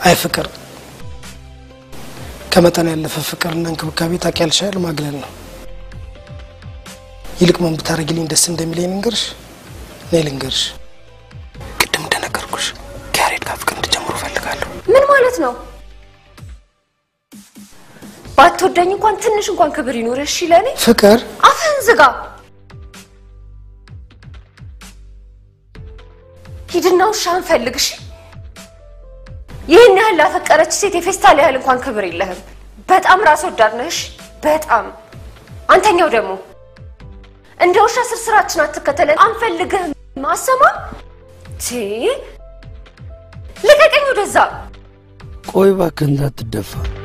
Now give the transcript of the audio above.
አይ ፍቅር ከመጠን ያለፈ ፍቅርና እንክብካቤ ታውቂያለሽ አይደል? ማግለል ነው። ይልቅ ምን ብታደርጊልኝ ደስ እንደሚለኝ ልንገርሽ? ነይ ልንገርሽ። ቅድም እንደነገርኩሽ ከያሬድ ጋር ፍቅር እንድጀምሩ እፈልጋለሁ። ምን ማለት ነው? ባትወደኝ እንኳን ትንሽ እንኳን ክብር ይኖርህ። እሺ ለእኔ ፍቅር አፍህን ዝጋ። ሂድና ውሻህን ፈልግ። እሺ ይህን ያህል ላፈቀረች ሴት የፌስታል ያህል እንኳን ክብር የለህም። በጣም ራስ ወዳድ ነህ። እሺ በጣም አንተኛው ደግሞ እንደ ውሻ ስርስራችን አትከተለን። አንፈልግህም። ማሰማ ቲ ልቀቀኝ ወደዛ። ቆይ እባክህ እንዳትደፋ።